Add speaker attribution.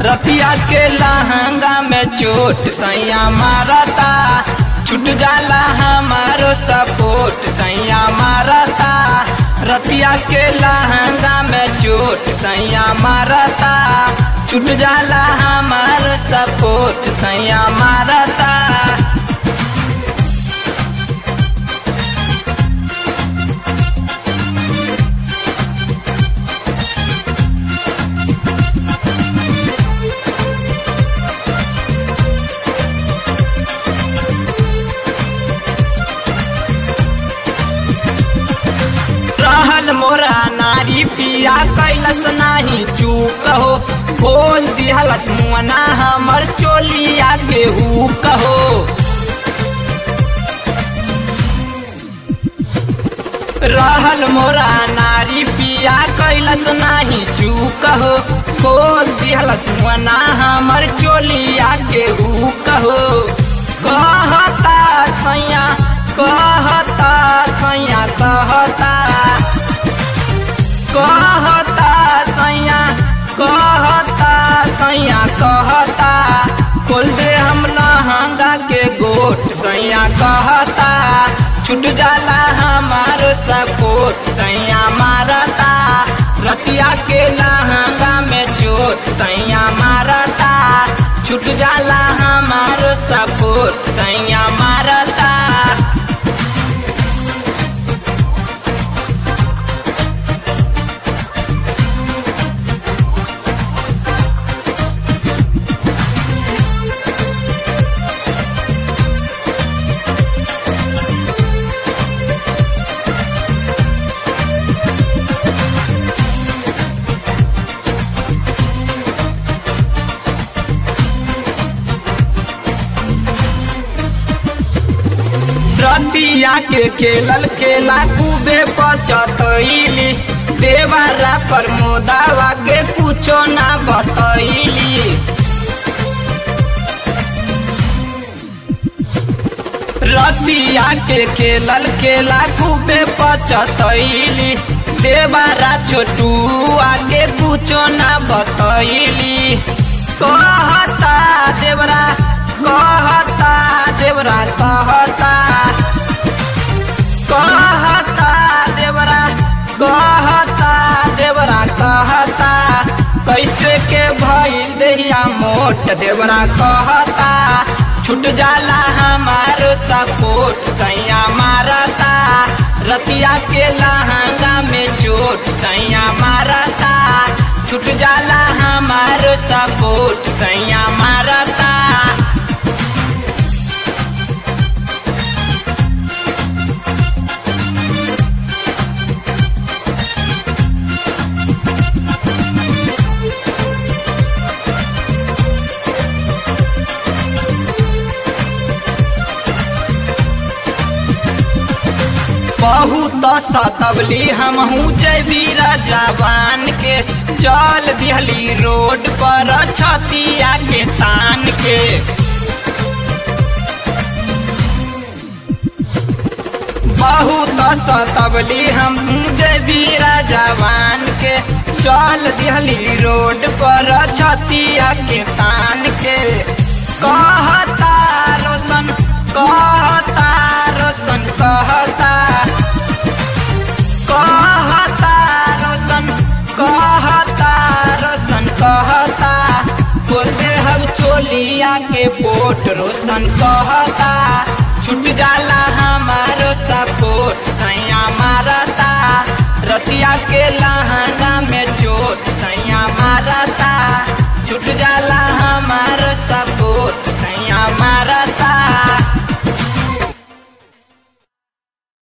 Speaker 1: रतिया के लहंगा में चोट सैया मारता छूट जाला हमारो सपोर्ट सैया मारता रतिया के लहंगा में चोट सैया मारता छूट जाला हमारो सपोर्ट सैया मारता रहल मोरा नारी पिया कैलस नाही चूक हो बोल दिहलस मुअना हमर चोलिया के हु कहो रहल मोरा नारी पिया कैलस नाही चूक हो बोल दिहलस मुअना हमर चोलिया के हु कहो कहता सैया कहता सैया कहता कहता सैया कहता सैया कहता खोल दे हम लहंगा के गोट सैया कहता छूट जाला हमारो सपोर्ट सैया मारता रतिया के लहंगा में चोट सैया मारता छूट जाला हमारो सपोर्ट सैया मारता रतिया के खेलल खेला खूबे पचतैली देवारा पर मोदावा के कुछो ना बतैली रतिया के खेलल खेला खूबे पचतैली देवारा छोटू आगे कुछो ना बतैली कहता देवरा कहता देवरा कहता कहता देवरा कहता देवरा कहता कैसे के भइल देहिया मोट देवरा कहता छूट जाला हमारो सपोर्ट सैया मारता रतिया के लहंगा में चोट सैया मारता छूट जाला हमारो सपोर्ट सैया मारता बहुत सतबली हमहू जबीरा जवान के चल दिहली रोड पर छतिया के तान के बहुत सतबली हम जबीरा जवान के चल दिहली रोड पर छतिया के तान के कहता रोशन कहता रोशन कहता कहता रोशन कहता रोशन कहता बोलते हम चोलिया के पोट रोशन कहता छूट जाला हमार